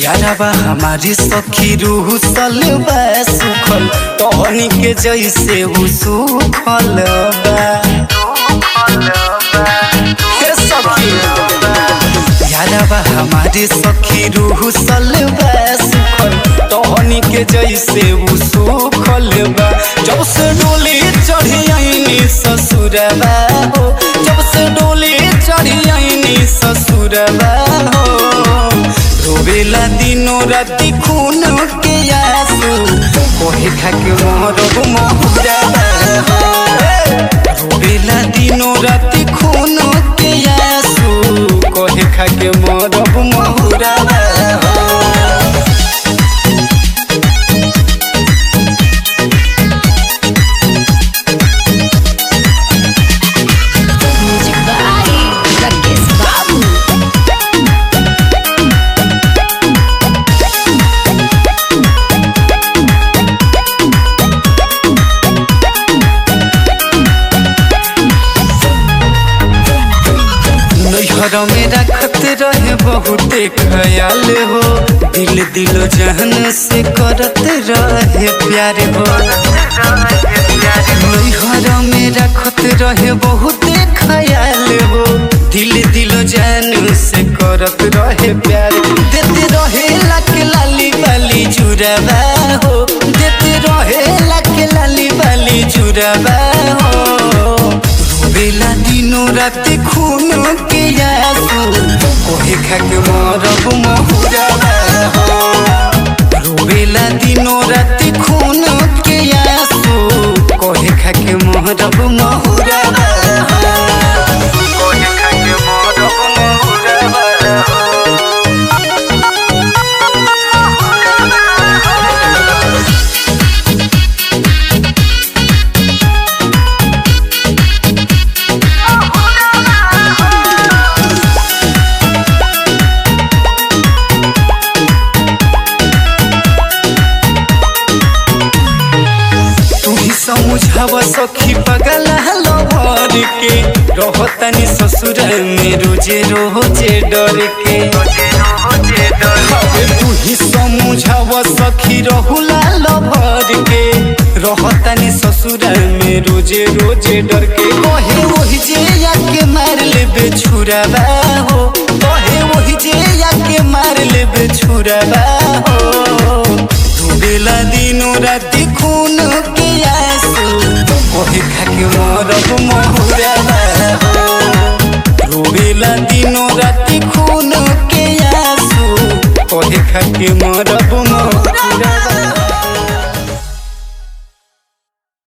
यारबा हमारी सखी रूह सलबा सुखल टहनी के जैसे उ सुखल बा हे सखी यारबा हमारी सखी रूह सलबा सुखल टहनी के जैसे उ सुखल बा जब से डोली चढ़ी आईनी ससुरबा हो जब से डोली चढ़ी आईनी ससुरबा हो रोवेला दिनो राति खून के आंसू कोहे खाके मोहरब मोहरा रोवेला दिनो राति खून के आंसू कोहे खाके मोहरब मोहरा Music by Rakesh Babu. नैहर में रखत रहे बहुते ख्याल हो दिल दिलो जहन से करत रहे प्यार हो नैहर में रखत रहे बहुते ख्याल हो दिल दिलो जहन से करत रहे प्यार देते रहे लक लाली बाली जुड़वा हो देते रहे लक लाली बाली जुड़वा हो रोवेला दिनो राति खून के आंसू कोहे खाके मरब महुरा हो रोवेला दिनो राति खून के आंसू कोहे खाके मरब महुरा कोहे खाके मरब महुरा तू ही समझाव सखी पगल लवर के रहतनी ससुर में रोजे रोजे डर के अबे तू ही समझाव सखी रहुला लवर के रहतनी ससुर में रोजे रोजे डर के कहे वही जे आके मार लेबे छुराबा हो कहे वही जे आके मार लेबे छुराबा हो डूबेला दिनो राति खून के आंसू कोहे खाके मरब महुरा हो रोबेला दिनो राति खून के आंसू कोहे खाके मरब